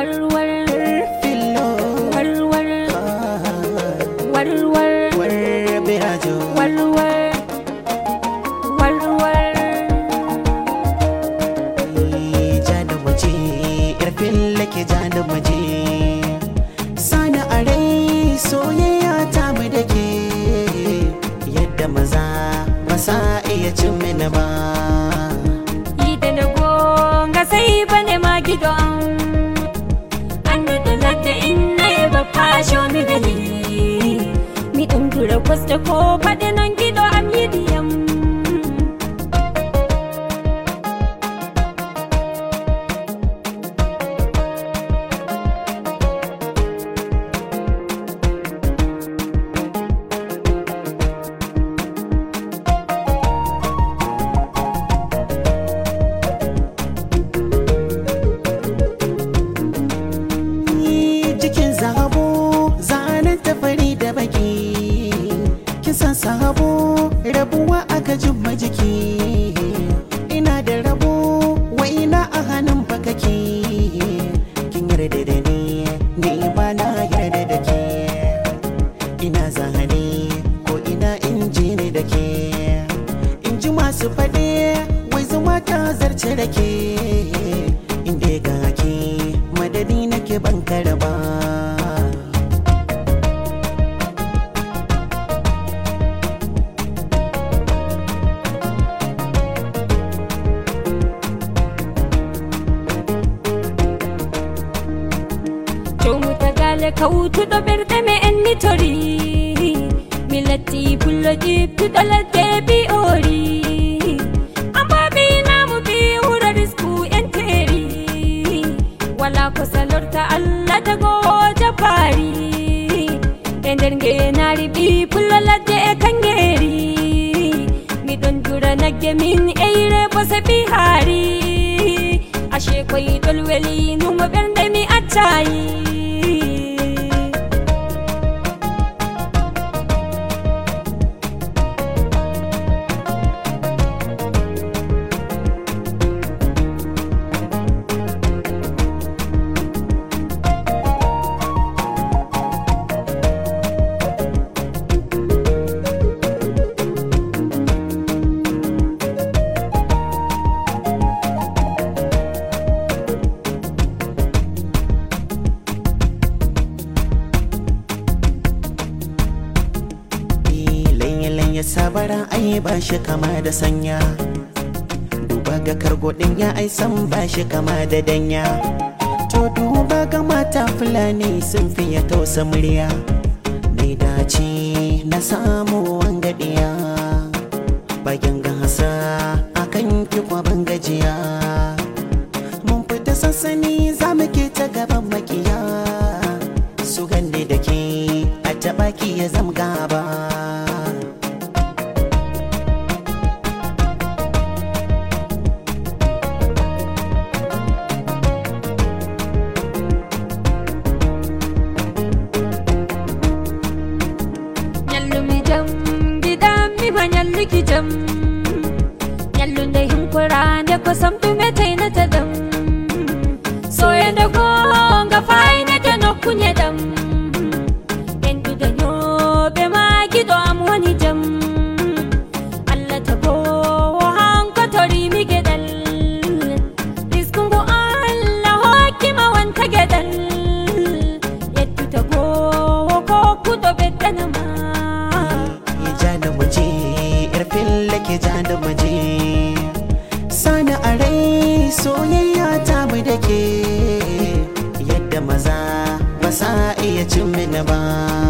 warwar fillo warwar ah, warwar war birajo warwar warwar ja da waje yar fille ke ja da waje sani a rai soyayya ta mu da ke yadda maza ba sa iya cin mini ba yi da na gonga sai bane ma gido an an da dalata in na yi ba fasho mi gani mi ɗin dura kwas da ko faɗi nan gido am yi diyam jikin zabo zanen tafari da baki kisan sabo rabuwa aka jimma jiki ina da rabo wa ina a hannun bakake kin yarda da ni ni ba na yarda da ke ina zahane ko ina in ji ni da ke in ji masu faɗe wai zuma ta zarce da ke inda ga ke madadi nake ban karaba Jomu tagale kautu do berde me enni tori Milati pullo jiptu do ladde bi ori Amba bi namu bi hura risku enteri Wala ko salorta Allah da go jafari Ender ngenari bi pullo ladde e kangeri Mi don jura nagge min eire bose bi hari Ashe koy dol weli numo bernde mi accayi lanye-lanye sabara ai ba shi kama da sanya duba ga kargodin ya ai san ba shi kama da danya to duba ga mata fulani sun fiye tausa murya dai dace na samu wangadiya bayan gasa akan ki ban gajiya mun fita sansani za mu ke ta gaban makiya su ganni da ke a taɓa ki ya zam gaba Nyallu mi jam gidam mi ma nyallu ki jam Nyallu nde hinkurande ko samtu me taina ta dam Soyende ko nga fayne te nokkunye dam Endude nyoɓe ma giɗo am woni jam Allah tagowo hanko torimi geɗal riskungu Allah hokkima wonta geɗal yettu tagowo ko kuɗo ɓeddanama ya ja da waje yar fille ke ja da waje sani a rai soyayya ta mu da ke yadda maza ba sa iya cin mini ba